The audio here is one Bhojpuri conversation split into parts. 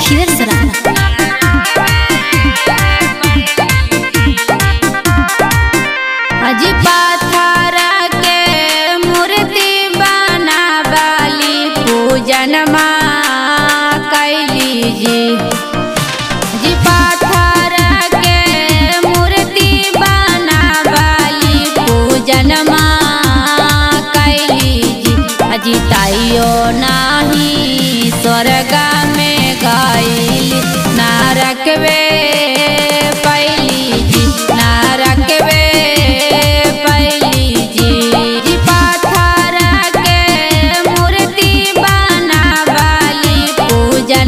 खिवर सराना अजी पाथर के मूर्ति बनावाली पूजन कैली जी जी पाथर के मूर्ति बनावाली पूजन कैली जी अजी ताइयो नाही स्वर्ग में गईली नारकवे पैली जी नारकवे पैली जी जी पाथर के मूर्ति बनावाली पूजन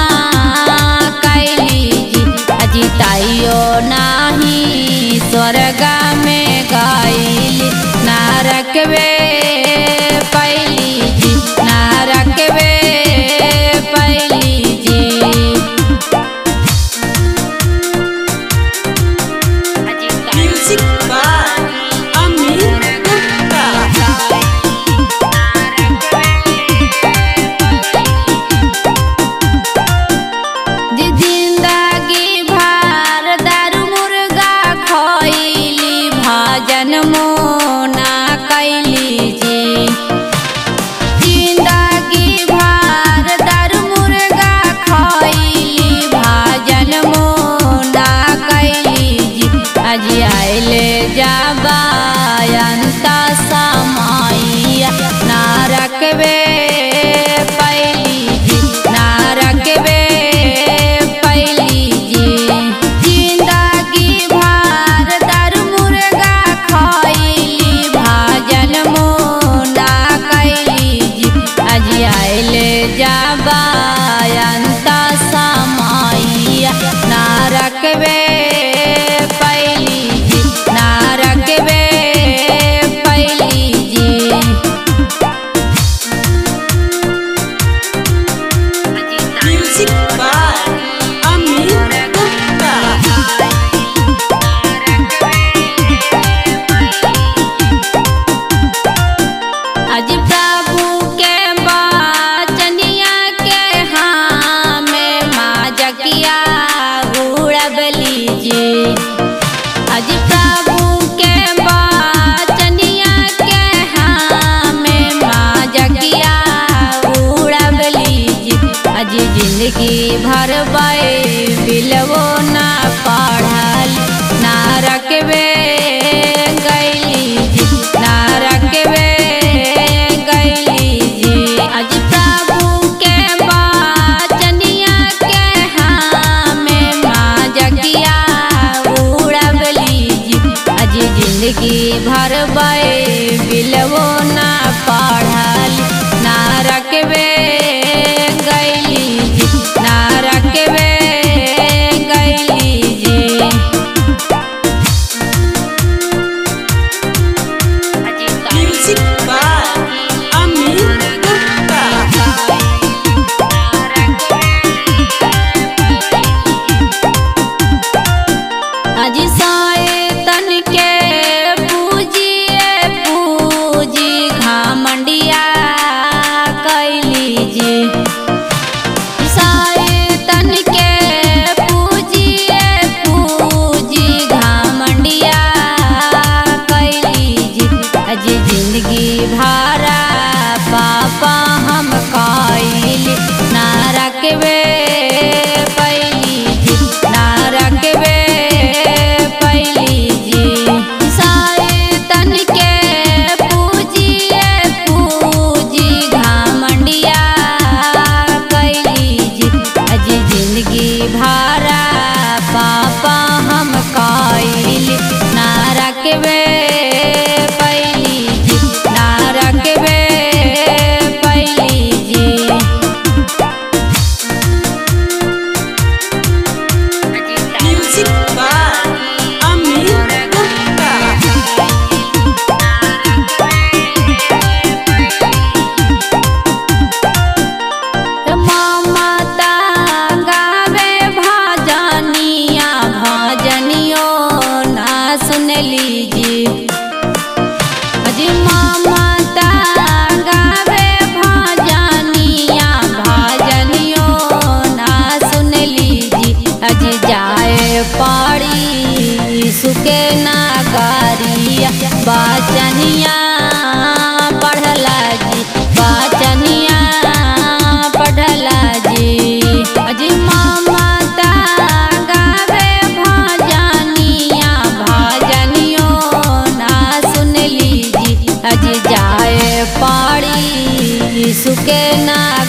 कैली जी अजी ताइयो नाही स्वर्ग में गईली नारकवे पैली जी नारकवे पैली जी Music by Amir Gupta. जी जिंदगी भर दारू मुर्गा खैली भजन मोना कैली जी जिंदगी भर दारू मुर्गा खैली भजन मोना कैली जी आज आइले जाबायंत समैया नारकवे पैली जी नारकवे पैली जी जिंदगी भर दारू मुर्गा खैली भजन मोना कैली जी आज आइले जाबायंत समैया नारकवे पैली जी नारकवे पैली जी Music by Amir Gupta. अज प्रभु के बचनिया के हाँ में माँ जकिया उड़बली जी अज प्रभु के बचनिया के हाँ में माँ जकिया उड़बली जी अज जिंदगी भर बिलवो ना पढ़ल ना रखबे गैली जी ना रखबे गैली जी अज प्रभु के बचनिया के हाँ में माँ जकिया उड़बली जी अज जिंदगी भर बिलवो ना पढ़ल ना रखबे गैली जी ना रखबे गैली सुके नागरिया बचनिया पढ़ला जी बचनिया पढ़ला जी अजी ममता गावे भजनिया भजनियो ना सुन लीजी अजी जाए पड़ी सुके ना